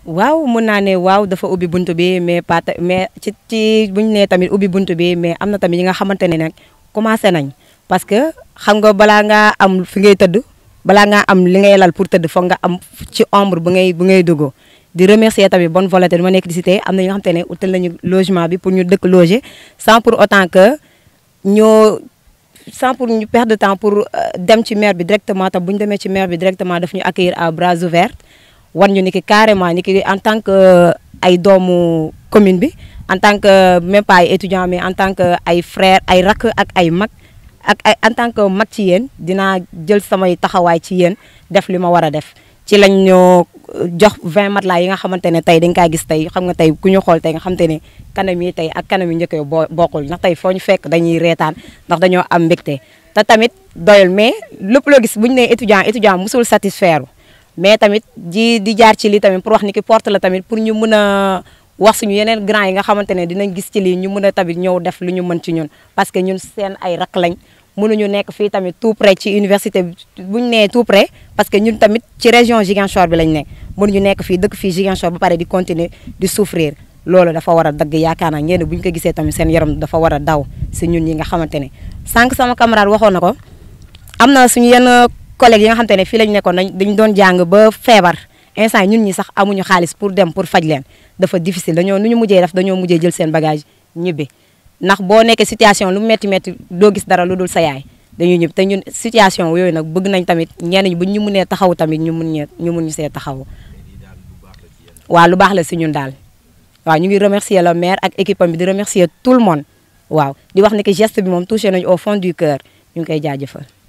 waaw mun naa ne waaw dafa ubbi buntu bi mais pas mais ci ci bu ñu nee tamit ubbi buntu bi mais am na tamit ñi nga xamante ne nag commencé nañ parce que xam nga balaa ngaa am fi ngay tëdd balaa ngaa am li ngay lal pour tëdd foog nga am ci ombre bu ngay bu ngay duggoo di remercier tamit bonne volonté ma nekk di cité am na ñoo xamante ne utal nañu logement bi pour ñu dëkk loger sans pour autant que ñoo sans pour ñu perdre de temps pour dem ci maire bi directement te bu ñu demee ci maire bi directement daf ñu accueillir à bras ouverts war ñu ni ki carrément ni ki en tant que ay doomu commune bi en tant que même pas ay étudiant mais en tant que ay frère ay rakk ak ay mag ak ay en tant que mag ci yéen dinaa jël samay taxawaay ci yéen def li ma war a def ci lañ ñoo jox 20 matelas yi nga xamante ne tey dañ kaa gis tey xam nga tey ku ñu xool tey nga xamante ne kanam yi tey ak kanam yi njëkk yi boo bokkul ndax tey foo ñu fekk dañuy reetaan ndax dañoo am mbégte te tamit doyul mais lépp loo gis bu ñu nee étudiant étudiant musul satisfaire mais tamit di di jaar ci lii tamit pour wax ni ki porte la tamit pour ñu mën a wax suñu yeneen grand yi nga xamante ne dinañ gis ci lii ñu mën a tamit ñëw def lu ñu mën ci ñun parce que ñun seen ay rak lañ mënuñu nekk fii tamit tout près ci université bu ñu nee tout près parce que ñun tamit ci région Ziguinchor bi lañ nekk mënuñu nekk fii dëkk fii Ziguinchor ba pare di continuer di souffrir loolu dafa war a dagg yaakaar naa ñenn bu ñu ko gisee tamit seen yaram dafa war a daw si ñun ñi nga xamante ne sànq sama camarade waxoon na ko am na suñu yenn collègues yi nga xamante ne fii lañ nekkoon dañ dañ doon jàng ba feebar instant ñun ñi sax amuñu xaalis pour dem pour faj leen dafa difficile dañoo nu ñu mujjee def dañoo mujjee jël seen bagage ñibbi ndax boo nekkee situation lu metti metti doo gis dara lu dul sa yaay dañuy ñibbi te ñun situation yooyu nag bëgg nañ tamit ñenn ñi bu ñu mënee taxaw tamit ñu mun ñee ñu mun ñu see taxaw waaw lu baax la si ñun daal waaw ñu ngi remercier le maire ak équipe am bi di remercier tout le monde waaw di wax ne que geste bi moom touché nañu au fond du cœur ñu ngi koy jaajëfal